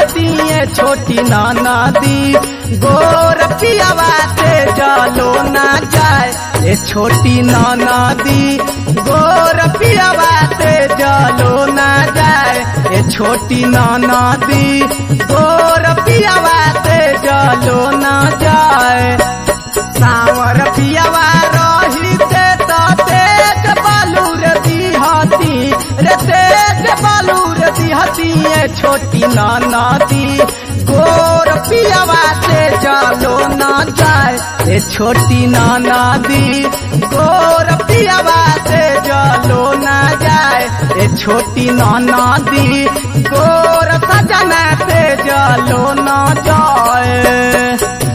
दिहतिए छोटी नाना दी गोर पियावा से जलो ना जाए ए छोटी नाना दी गोर पियावा से जलो ना जाए ए छोटी नाना दी गोर पियावा से जलो ना जाए सावर पियावा रही ते तो तेज बालूर दिहती रे तेज बालूर दिहती ये छोटी नाना दी गोर पियावा से चलो ना जाए ए छोटी नाना दी गोर पियावा से चलो ना जाए ए छोटी नाना दी गोर सजना से चलो ना जाए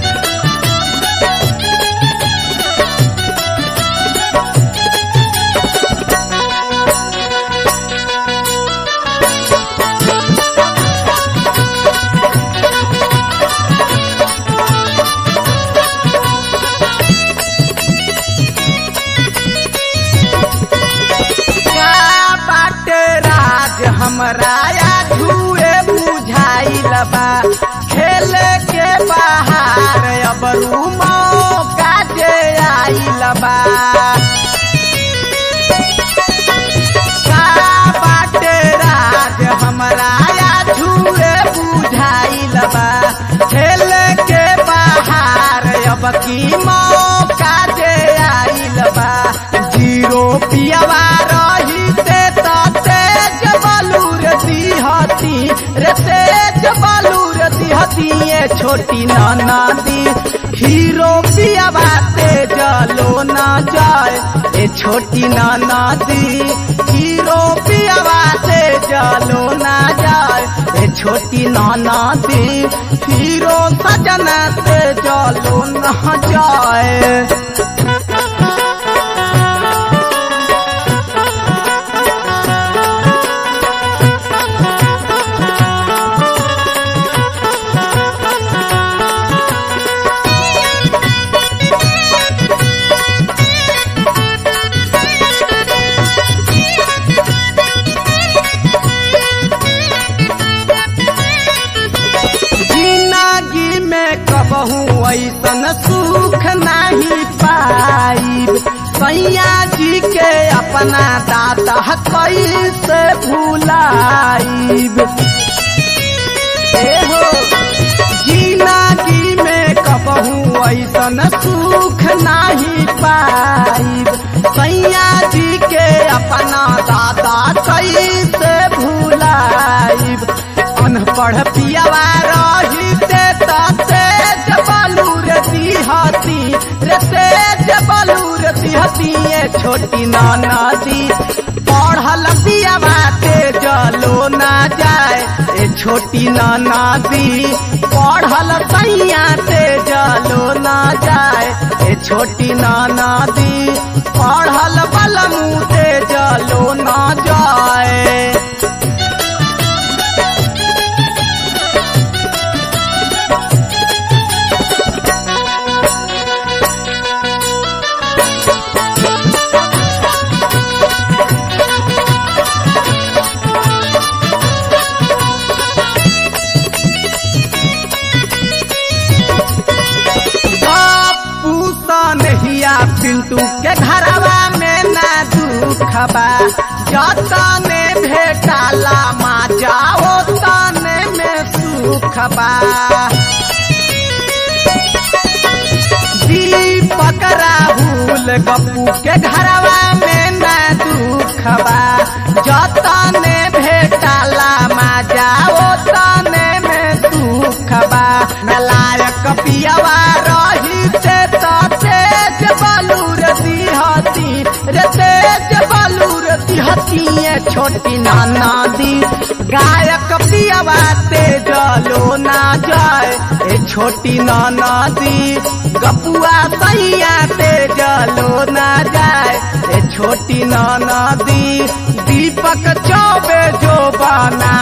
का बाटे राज हमरा या झूए बुझाइल बा खेल के बाहर अब रूमो काजे आइल बा का बाटे राज हमरा या झूए बुझाइल बा खेल के बाहर अब की मौका जे आइल बा जीरो पियावा रही ते तो तेज बालूर दिहती रे तेज बालूर दिहती ये छोटी नाना दी हीरो पियावा तेज लो ना जाए ए छोटी नाना दी हीरो पियावा तेज लो ना जाए ए छोटी नाना दी हीरो सजना तेज लो ना जाए जिंदगी में कबहू ऐसन सुख नहीं पाइब सैया जी के अपना दादा कैसे भुलाइब ए हो जिंदगी में कबहू ऐसन सुख नहीं पाइब सैया जी के अपना दादा कैसे भुलाइब अनपढ़ पियावा रही ते तो तेज बालूर दिहती रे तेज बालूर दिहती ये छोटी नाना दी पढ़ल पियावा तेज लो ना जाए ए छोटी नाना दी पढ़ल सैया तेज लो ना जाए ए छोटी नाना दी पढ़ल बलमू तेज लो ना जाए पूतन हिया पिंटू के घरवा में ना दुख बा जतने भेटाला मा जाओ तने में सुख बा दीपक राहुल गप्पू के घरवा में ना दुख बा जतने भेटाला मा जाओ तने में सुख बा नलायक पियवा रही ते तो तेज बालूर दिहती रे तेज बालूर दिहती ये छोटी नाना दी गायक पियवा तेज लो ना जाए ए छोटी नाना दी गपुआ सैया तेज लो ना जाए ए छोटी नाना दी दीपक चौबे जो बना